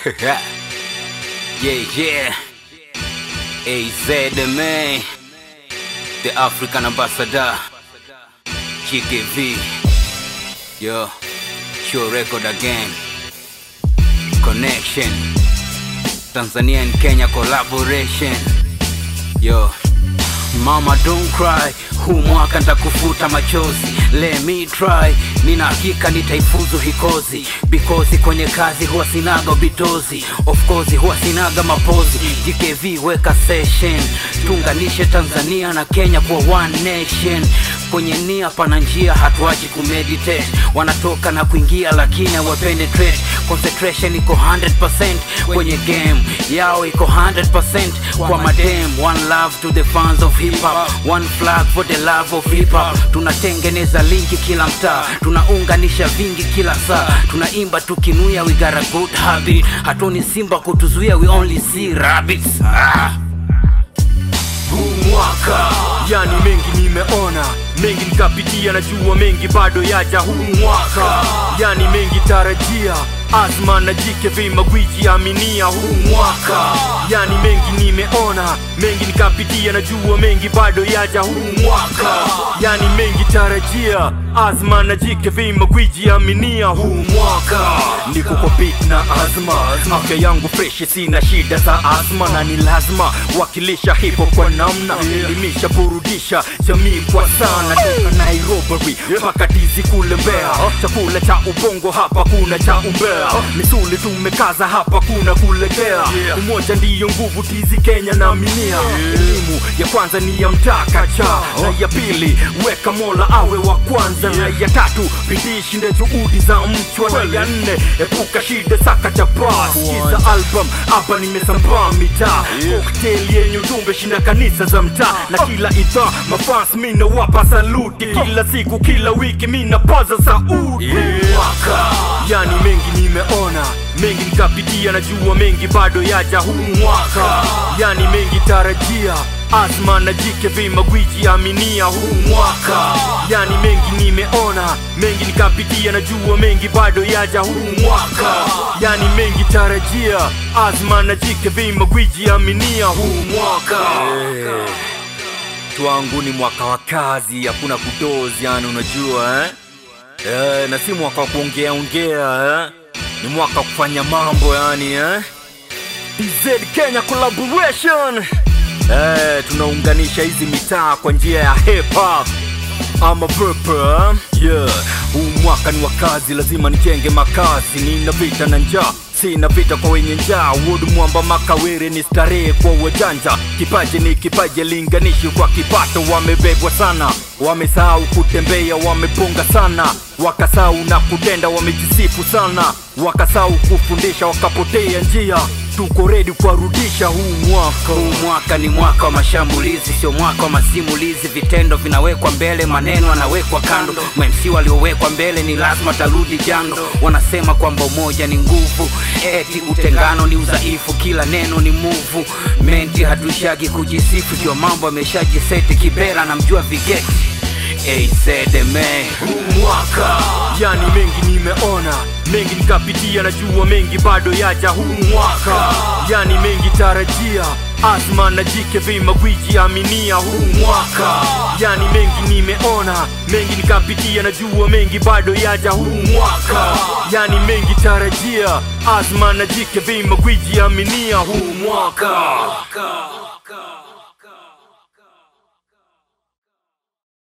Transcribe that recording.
yeah, yeah. AZ the man, the African ambassador, GKV. Yo, show record again. Connection, Tanzania and Kenya collaboration. Yo, mama don't cry, huu mwaka ntakufuta machozi. Let me try, nina hakika nitaifuzu hikozi because kwenye kazi huwa sinaga bitozi, of course huwa sinaga mapozi. GKV weka session, tuunganishe Tanzania na Kenya kwa one nation. Kwenye nia pana njia, hatuachi kumeditate. Wanatoka na kuingia lakini hawapenetrate. Concentration iko 100% kwenye game yao, iko 100% kwa madem. One love to the fans of hip hop, one flag for the love of hip hop. Tunatengeneza linki kila mtaa, tunaunganisha vingi kila saa, tunaimba tukinuya, we got a good habit. Hatuni simba kutuzuia, we only see rabbits. Ah. huu mwaka yani mengi nimeona mengi nikapitia najua mengi bado yaja huu mwaka yani mengi tarajia azma na jike magwiji aminia huu mwaka yani mengi nimeona mengi nikapitia najua mengi bado yaja huu mwaka yani mengi tarajia azma na jike magwiji aminia huu mwaka niko kwa beat na azma afya yangu freshi sina shida za azma na ni lazima wakilisha hipo kwa namna elimisha burudisha jamii kwa sana toka nairobi mpaka tizi kule mbea chakula cha ubongo hapa kuna cha umbea misuli tumekaza hapa kuna kulegea umoja ndiyo nguvu tizi kenya na minia elimu ya kwanza ni ya mtakacha na ya pili weka mola awe wa kwanza na ya tatu bidii shinde juhudi za mchwa na ya nne epuka shida saka cha bas kiza album hapa nimesambaa mitaa cocktail yenye ujumbe shinda kanisa za mtaa na kila idhaa mafans mina wapa saluti kila siku kila wiki mina paza sauti mwaka yani mengi nimeona mengi nikapitia najua mengi bado yaja huu mwaka yani mengi tarajia azma na jike magwiji aminia huu mwaka yani mengi nimeona mengi nikapitia najua mengi bado yaja huu mwaka yani mengi tarajia azma na jike magwiji aminia huu mwaka twangu ni mwaka wa kazi hakuna kudozi yani unajua eh? Eh, na si mwaka wa kuongea ongea eh? ni mwaka wa kufanya mambo yani eh? DZ Kenya collaboration eh, tunaunganisha hizi mitaa kwa njia ya hip hop ama purple yeah. Huu mwaka ni wa kazi, lazima nijenge makazi. Nina vita na njaa, sina vita kwa wenye njaa. Wood mwamba makawere ni starehe kwa wajanja. Kipaji ni kipaji, linganishi kwa kipato. Wamebebwa sana, wamesahau kutembea, wamepunga sana, wakasahau na kutenda, wamejisifu sana, wakasahau kufundisha, wakapotea njia. Tuko redi kuwarudisha huu mwaka. Huu mwaka ni mwaka wa mashambulizi, sio mwaka wa masimulizi. Vitendo vinawekwa mbele, maneno yanawekwa kando. MC waliowekwa mbele ni lazima tarudi jando. Wanasema kwamba umoja ni nguvu, eti utengano ni udhaifu. Kila neno ni muvu, menti hatuishagi kujisifu. Jua mambo ameshajiseti, Kibera namjua vigeti. Hey, said the man. huu mwaka yani mengi nimeona mengi nikapitia najua mengi bado yaja huu mwaka yani mengi tarajia azma na jike magwiji aminia huu mwaka yani mengi nimeona mengi nikapitia najua mengi bado yaja huu mwaka yani mengi tarajia azma na jike magwiji aminia huu mwaka